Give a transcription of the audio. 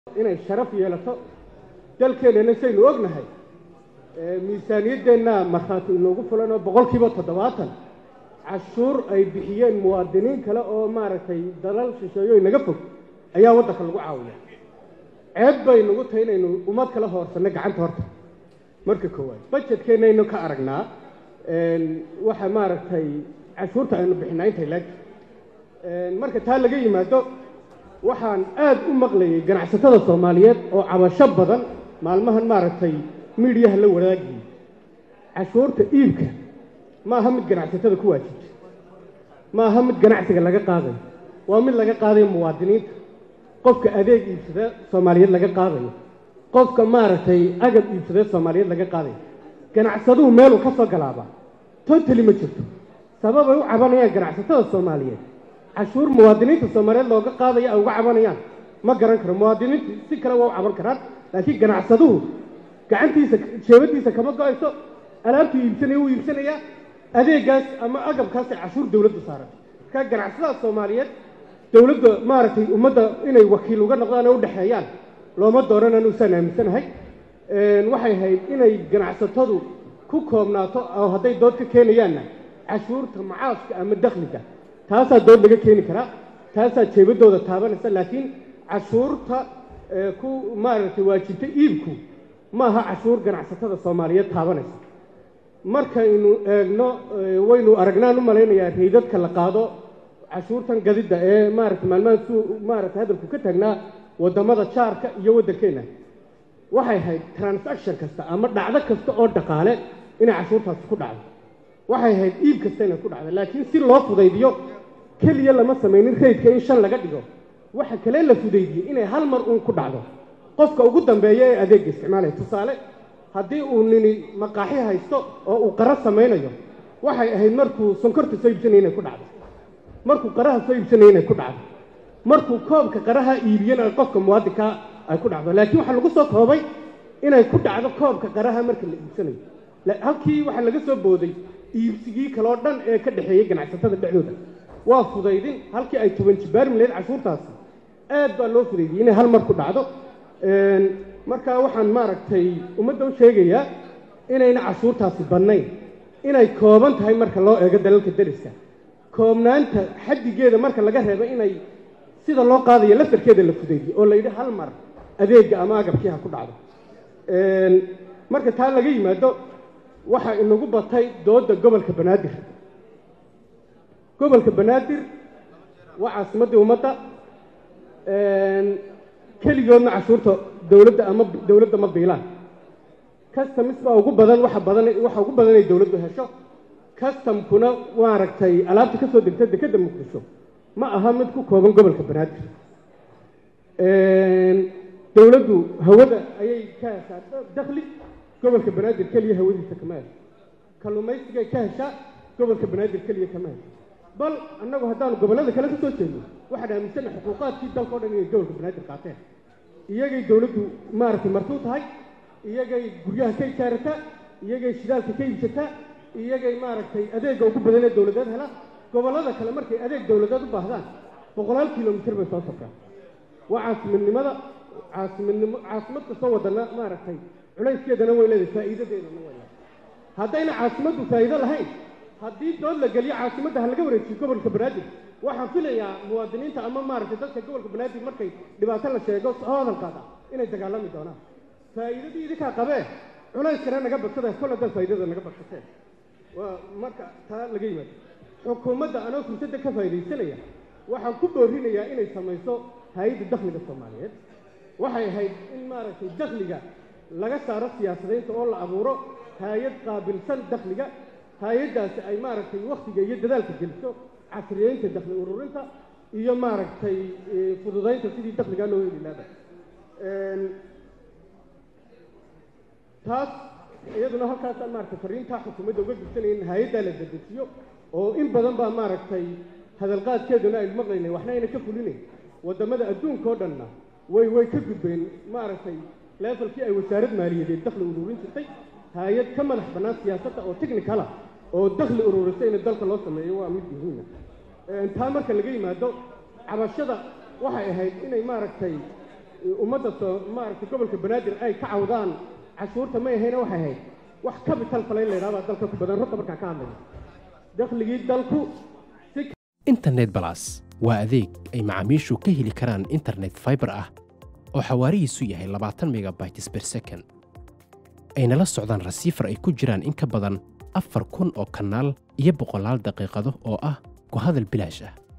inay sharaf yeelato dalkeennana saynu ognahay miisaaniyaddeenna markhaati inoogu fulan oo boqolkiiba toddobaatan cashuur ay bixiyeen muwaadiniin kale oo maaragtay dalal shisheeyo inaga fog ayaa waddanka lagu caawiya ceeb bay nagu tahay inaynu ummad kala hoorsanno gacanta horta marka koowaad bajetkeenaynu ka aragnaa waxa maaragtay cashuurta aynu bixinaa intay laeg marka taa laga yimaado waxaan aad u maqlayay ganacsatada soomaaliyeed oo cabasho badan maalmahan maaragtay miidhiyaha la wadaagiyey cashuurta iibka ma aha mid ganacsatada ku waajibta ma aha mid ganacsiga laga qaadayo waa mid laga qaadayo muwaadiniinta qofka adeeg iibsada soomaaliyeed laga qaadayo qofka maaragtay agab iibsada soomaaliyeed laga qaadayo ganacsaduhu meeluu ka soo galaaba totali ma jirto sababay u cabanayaan ganacsatada soomaaliyeed cashuur muwaadiniinta soomaaliyeed looga qaadaya ay uga cabanayaan ma garan karo muwaadiniintu si kale waa u caban karaan laakiin ganacsaduhu gacantiisa jeebadiisa kama go-ayso alaabtuu iibsanaya wuu iibsanayaa adeegaas ama agabkaasay cashuur dowladdu saarata markaa ganacsadaha soomaaliyeed dowladda maaragtay ummadda inay wakiil uga noqdaan oo u dhexeeyaan looma doonan anuusaan aaminsanahay waxay ahayd inay ganacsatadu ku koobnaato oo hadday dood ka keenayaanna cashuurta macaaska ama dakhliga taasaa dood laga keeni karaa taasaa jeebadooda taabanaysa laakiin cashuurta ku maaragtay waajibta iibku ma aha cashuur ganacsatada soomaaliyeed taabanaysa markaynu eegno waynu aragnaan u malaynayaa raydadka la qaado cashuurtan gadidda ee maaragtay maalmahan suu maaragtay hadalku ka taagnaa waddamada jaarka iyo waddankeenna waxay ahayd transaction kasta ama dhacdo kasta oo dhaqaale inay cashuurtaasi ku dhacdo waxay ahayd iib kasta inay ku dhacdo laakiin si loo fudaydiyo keliya lama samaynin raydka in shan laga dhigo waxa kale la fudaydiyey inay hal mar uun ku dhacdo qofka ugu dambeeya ee adeegga isticmaalaya tusaale haddii uu nini maqaaxi haysto oo uu qara samaynayo waxay ahayd markuu sonkorta soo iibsanaya inay ku dhacdo markuu qaraha soo iibsanaya inay ku dhacdo markuu koobka qaraha iibiyana qofka muwaadinka ay ku dhacdo laakiin waxaa lagu soo koobay inay ku dhacdo koobka qaraha marka la iibsanayo halkii waxaa laga soo booday iibsigii kaloo dhan ee ka dhexeeyey ganacsatada dhexdooda waa fudaydin halkii ay toban jibaarmi lahayd cashuurtaasi aad baa loo fudaydiyey inay hal mar ku dhacdo markaa waxaan maaragtay ummadda u sheegayaa inayna cashuurtaasi bannayn inay kooban tahay marka loo eego dalalka dariska koobnaanta xaddigeeda marka laga reebo inay sida loo qaadayo laftarkeeda la fudaydiyo oo la yidhi hal mar adeegga ama agabkii ha ku dhacdo marka taa laga yimaado waxaa inagu batay doodda gobolka banaadir gobolka banaadir waa caasimaddii ummadda keligoodna cashuurta dowladda ama dowladda ma biilaan customs baa ugu badan waxa badan waxa ugu badan inay dowladdu hesho customkuna maaragtay alaabta ka soo degta dekedda muqdisho ma aha mid ku kooban gobolka banaadir dowladdu hawada ayay ka heshaa dakhli gobolka banaadir keliya hawadiisa kama hesho kalluumaysigay ka heshaa gobolka banaadir keliya kama hesho bal annagu haddaanu gobollada kale ka soo jeedno waxaan aaminsana xuquuqaadkii dalka o dhan inay gobolka banaadir qaateen iyagay dowladdu maaragtay martuu tahay iyagay guryaha ka ijaarataa iyagay shidaalka ka iibsataa iyagay maaragtay adeegga ugu badan ee dowladeed hela gobollada kale markay adeeg dowladeed u baahdaan boqolaal kilomitir bay soo safraan waa caasimadnimada caasimadnimo caasimad kastoo wadana maaragtay culayskeedana way leedahay faa'iidadeedana way leedahay haddayna caasimaddu faa'iido lahayn haddii dood la geliyo caasimadda ha laga wareejiyo gobolka banaadir waxaan filayaa muwaadiniinta ama maaragtay dadka gobolka banaadir markay dhibaato la sheego soo hadalkaada inay dagaalami doonaan faa'iidadii idinkaa qabee culayskana naga badsada kol haddaad faa'iidada naga badsateen waa marka taa laga yimaado xukuumadda anoo fursadda ka faa'iidaysanaya waxaan ku boorinayaa inay samayso hay-adda dakhliga soomaaliyeed waxay ahayd in maaragtay dakhliga laga saaro siyaasadaynta oo la abuuro hay-ad qaabilsan dakhliga hay-addaasi ay maaragtay wakhtiga iyo dadaalka geliso casriyeynta dakhli ururinta iyo maaragtay fududaynta sidii dakhligaa loo heli laada taas iyaduna halkaasaan maaragtay fariintaa xukuumadda uga gudsanaya in hay-addaa la dedejiyo oo in badan baa maaragtay hadalqaadkeeduna aynu maqlaynay waxna ayna ka fulinayn waddamada adduunka oo dhanna way way ka gudbeen maaragtay levelkii ay wasaarad maaliyadeed dakhli ururin jirtay hay-ad ka madax bannaan siyaasadda oo technicala oo dakhli ururisa in dalka loo sameeyo waa mid muhiima taa marka laga yimaado cabashada waxay ahayd inay maaragtay ummadda soo maaragtay gobolka banaadir ay ka cawdaan cashuurta may ahayna waxay ahayd wax capital falayn la yidhahdaa dalka ku badan runta markaan ka hadlayo dakhligii dalku si internet balas waa adeeg ay macaamiishu ka heli karaan internet fiber ah oo xawaarihiisu yahay labaatan megabytes per second ayna la socdaan rasiifar ay ku jiraan in ka badan afar kun oo kanaal iyo boqolaal daqiiqado oo ah ku hadal bilaash ah